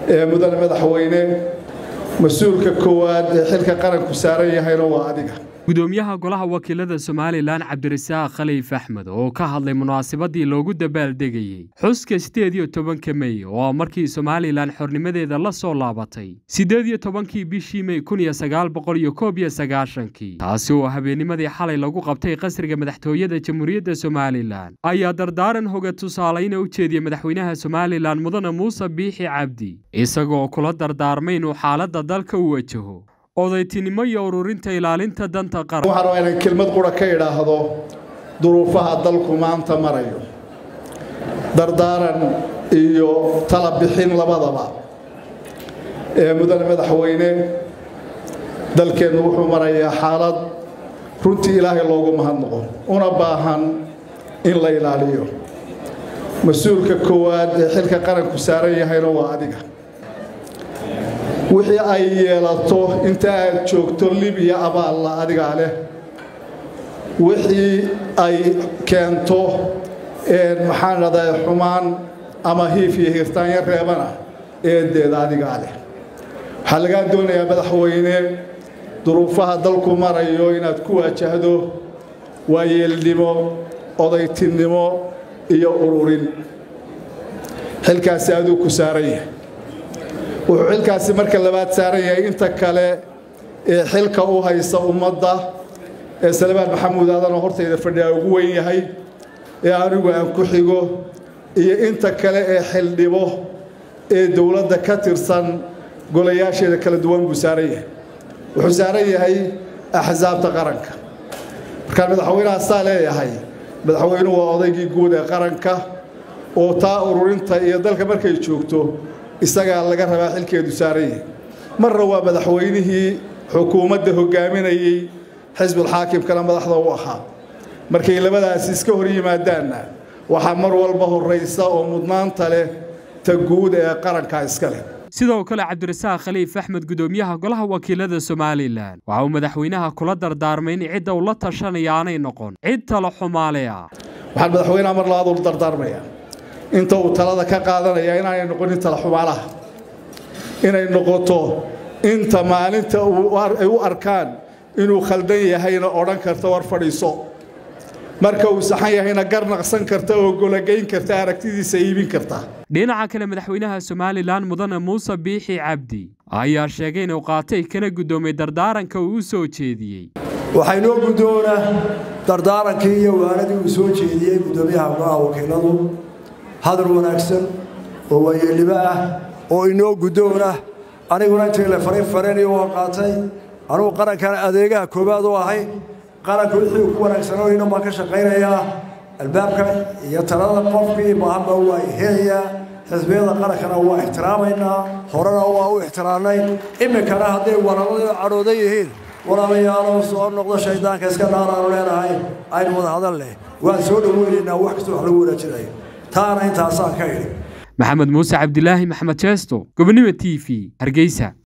ee mudane madaxweyne mas-uulka koowaad ee xilka qaranku saaran yahayna waa adiga gudoomiyaha golaha wakiilada somalilan cabdirasaaq khaliif axmed oo ka hadlay munaasabadii loogu dabaaldegayey xuska siddeed iyo tobanka mey oo markii somalilan xornimadeeda la soo laabatay siddeed iyo tobankii bishii mey kun iyo sagaal boqol iyo koob iyo sagaashankii taasi oo habeennimadii xalay lagu qabtay qasriga madaxtooyada jamhuuriyadda somalilan ayaa dardaaran hoga tusaalayna u jeediyey madaxweynaha somalilan mudane muuse biixi cabdi isagoo kula dardaarmay inuu xaaladda dalka u wajaho odaytinimo iyo ururinta ilaalinta danta qaran waxaan rabaa inaan kelmad qura ka idhaahdo duruufaha dalku maanta marayo dardaaran iyo tala bixin labadaba ee mudane madaxweyne dalkeennu wuxuu marayaa xaalad runtii ilaahay loogu mahadnaqo una baahan in la ilaaliyo mas-uulka koowaad ee xilka qaranku saaran yahayna waa adiga wixii ay yeelato inta aad joogto libiya abaalla adigaa leh wixii ay keento maxaan dhahdaa xumaan ama hiif iyo hirtaanyo reebana eedeeda adigaa leh waxaa lagaa doonayaa madaxweyne duruufaha dalku marayo inaad ku waajahdo waayeelnimo odaytinnimo iyo ururin xilkaasi aduu ku saaran yahay wuxuu xilkaasi marka labaad saaran yahay inta kale ee xilka u haysa ummadda ee salmaan maxamuud aadanoo hortayda fadhiyaa ugu weyn yahay ee anigu aan ku xigo iyo inta kale ee xildhibo ee dowladda ka tirsan golayaasheeda kala duwan buu saaran yahay wuxuu saaran yahay axsaabta qaranka markaan madaxweynaha saa leeyahay madaxweynuhu waa odaygii guud ee qaranka oo taa ururinta iyo dalka markay joogto isagaa laga rabaa xilkeedu saaran yahay marna waa madaxweynihii xukuumadda hogaaminayey xisbulxaakimkana madaxda u ahaa markay labadaasi iska hor yimaadaanna waxaa mar walba horraysa oo mudnaanta leh ta guud ee qaranka iska leh sidoo kale cabdirasaaq khaliif axmed gudoomiyaha golaha wakiilada somalilan waxa uu madaxweynaha kula dardaarmay in cidda uu la tashanaya aanay noqon cid tala xumaale ah waxaan madaxweynaha mar labaad ula dardaarmaya inta uu talada ka qaadanaya inaanay noqonin tala xumaalaha inay noqoto inta maalinta ay u arkaan inuu khaldan yahayna odhan karta war fadhiiso marka uu saxan yahayna gar naqsan karta oo golageyn karta aragtidiisa iibin karta dhinaca kale madaxweynaha somalilan mudane muuse biixi cabdi ayaa sheegay inuu qaatay kana guddoomay dardaaranka uu u soo jeediyey waxaa inoo guddoona dardaarankii iyo waanadii uu soo jeediyey guddoomiyaha golaha wakiiladu hadal wanaagsan oo waayeelnimo ah oo inoo guddoona aniguna intii la farin fareniyo waa qaatay anugu qarankan adeegaha koowaad u ahay qaranka wixii ku wanaagsanooyna baan ka shaqaynayaa albaabka iyo talada qofkii baahanba waa helayaa xisbiyada qarankana waa ixtiraamaynaa horena waa u ixtiraamnay iminkana hadday walaalada cadhoodan yihiin walaalayaalow soo noqdo shaydaanka iska dhaaraanu leenahay aynu wada hadal leh waan soo dhoweynaynaa wax kastoo wax lagu wanaajinayo taana intaasaan ka idhi maxamed muuse cabdilaahi maxamed jeesto gobonimo t v hargeysa